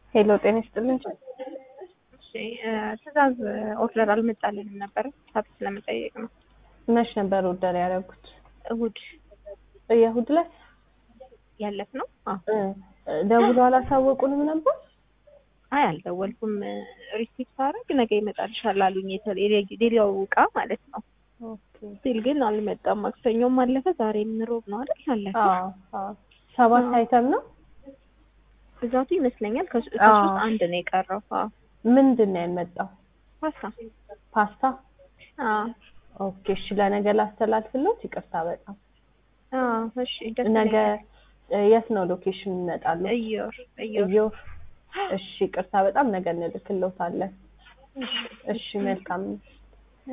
ሄሎ ጤና ይስጥልኝ። እሺ ትዕዛዝ ኦርደር አልመጣልንም ነበረ ሀብት ለመጠየቅ ነው። መች ነበር ኦርደር ያደረጉት? እሁድ የእሁድ ዕለት ያለፍ ነው። አዎ እ ደውሎ አላሳወቁንም ነበር? አይ አልደወልኩም። ሪሲፕት አደረግ ነገ ይመጣልሻል አሉኝ። የሌላው እቃ ማለት ነው ኦኬ። ሲል ግን አልመጣም። ማክሰኞም አለፈ፣ ዛሬም ሮብ ነው አይደል? አለፈ። አዎ አዎ። ሰባት አዎ። አይተም ነው። ብዛቱ ይመስለኛል ከሶ- አዎ። ከሶስት አንድ ነው የቀረው። አዎ ምንድን ነው ያልመጣው? ፓስታ። ፓስታ። አዎ ኦኬ እሺ፣ ለነገ ላስተላልፍሎት። ይቅርታ በጣም አዎ። እሺ ደስ ነገ ይለኛል። እ የት ነው ሎኬሽን ይመጣሉ? እዮር እዮር እዮር። እሺ ይቅርታ በጣም ነገ እንልክሎታለን። እሺ መልካም